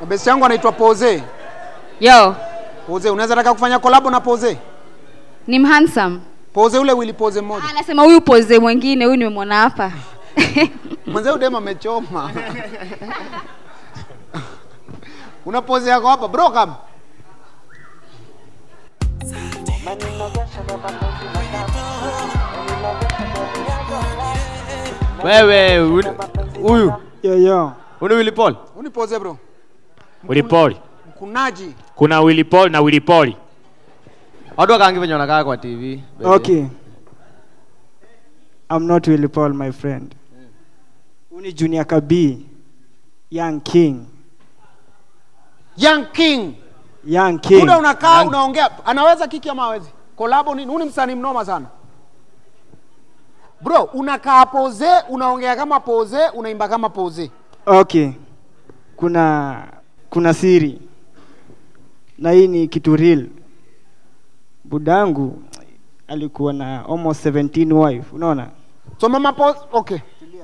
Besi yangu anaitwa Pose. Yo, Pose, unaweza taka kufanya collab na Pose? ni mhandsome. Pose ule Willy Pose mmoja. Anasema huyu pose mwingine, huyu nimemwona hapa. Mwanzo dem amechoma. Una pose yako hapa bro kam. Wewe uni- huyu Yo, yo. uni Willy Paul? Uni pose bro. Willy Paul. Mkunaji. Kuna Willy Paul na Willy Paul. Watu wakaangi venye wanakaa kwa TV. baby. Okay. I'm not Willy Paul, my friend. Uni Junior Kabi. Young King. Young King. Young King. Muda unakaa unaongea, anaweza kiki ama hawezi? Kolabo nini? Huni msanii mnoma sana. Bro, unakaa pose, unaongea kama pose, unaimba kama pose. Okay. Kuna kuna siri. Na hii ni kitu real. Budangu alikuwa na almost 17 wife, unaona? So mama pose, okay.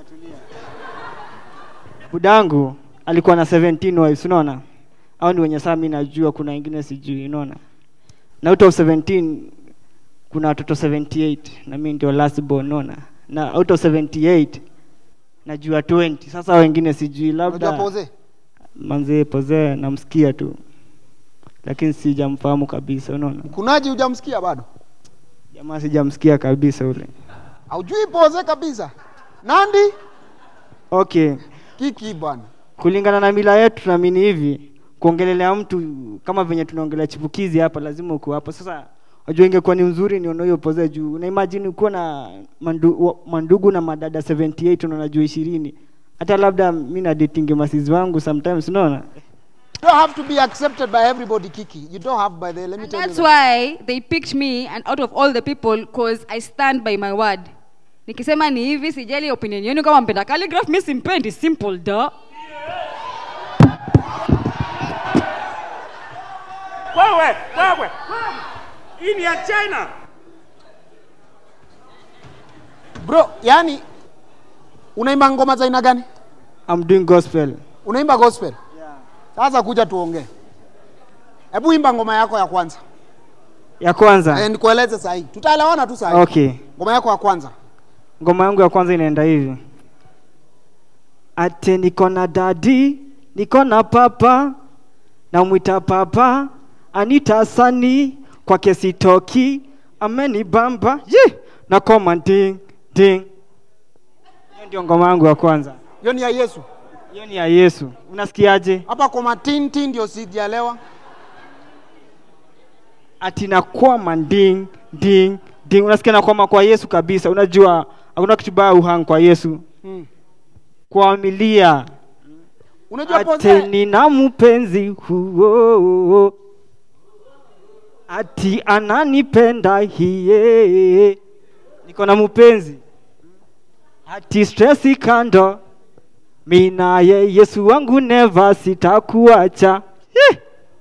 Budangu alikuwa na 17 wives, unaona? Au ni wenye saa mimi najua, kuna wengine sijui, unaona? Na out of 17 kuna watoto 78 na mimi ndio last born, unaona? Na out of 78 najua 20. Sasa wengine sijui, Unajua labda pose? manzee Poze namsikia tu, lakini sijamfahamu kabisa, unaona? Mkunaji hujamsikia bado? Jamaa sijamsikia kabisa ule. Haujui pose kabisa. Nandi? Okay, Kiki bwana. kulingana na mila yetu tunaamini hivi kuongelelea mtu kama venye tunaongelea chipukizi hapa lazima uko hapo sasa wajua ingekuwa ni nzuri nione hiyo poze juu una imagine ukiwa na mandu, wa- mandugu na madada 78 unaona juu ishirini hata labda mi na dating masizi wangu sometimes unaona You don't have to be accepted by everybody, Kiki. You don't have by the, let me And tell that's you. why they picked me and out of all the people cause I stand by my word. Nikisema ni hivi sijali opinion yenu kama mpenda calligraph mimi simpendi simple da. Wewe, wewe. Hii ni ya China. Bro, yani unaimba ngoma za aina gani? I'm doing gospel Unaimba gospel? Sasa kuja tuongee. Hebu imba ngoma yako ya kwanza. ya kwanza Eh, nikueleze sahi. Tutaelewana tu sahi. okay Ngoma yako ya kwanza. ngoma yangu ya kwanza inaenda hivi ate niko na dadi niko na papa namwita papa anita sani kwake sitoki amenibamba ye nakoma ding ding hiyo ndio ngoma yangu ya kwanza Hiyo ni ya Yesu. hiyo ni ya yesu unasikiaje Hapa kwa matinti ndio sijaelewa. ati nakwama ding ding ding unasikia nakwama kwa yesu kabisa unajua hakuna kitu baya uhang kwa yesu Hmm. kuamilia Unajua ate pose? nina mpenzi huo ati ananipenda hiye niko na mpenzi ati stresi kando mi naye yesu wangu neva sitakuacha Hi!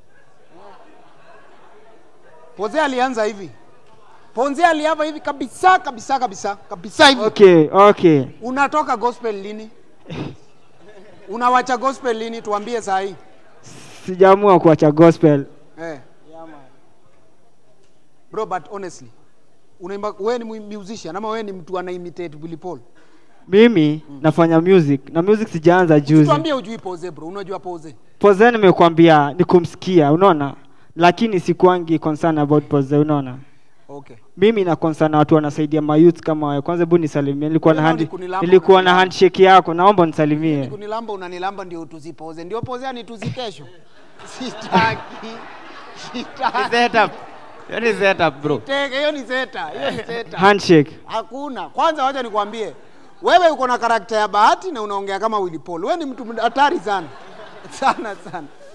Pose alianza hivi. Ponzi aliava hivi kabisa kabisa kabisa kabisa hivi. okay okay Unatoka gospel lini? Unawacha gospel lini? Tuambie saa hii. sijaamua kuacha gospel Eh. Bro, but honestly, unaimba wewe ni mu- musician ama wewe ni mtu ana imitate Willy Paul? mimi nafanya music na music sijaanza juzi Tuambie ujui pose bro, unajua pose? Poze nimekwambia ni kumsikia, unaona, lakini sikuangi concern about Poze, unaona. Okay. Mimi na concern na watu wanasaidia mayouth kama wewe. Kwanza hebu nisalimie, nilikuwa na Leo hand, ni kunilamba, nilikuwa na unanilamba. handshake yako, naomba unisalimie. Kunilamba unanilamba ndio tuzipoze. Ndio pose ni tuzi kesho. Sitaki. Sitaki. Setup. Hiyo ni setup bro. Teke, hiyo ni zeta, hiyo ni zeta. Handshake. Hakuna. Kwanza wacha nikwambie. Wewe uko na karakta ya bahati na unaongea kama Willy Paul. Wewe ni mtu hatari sana. Sana sana.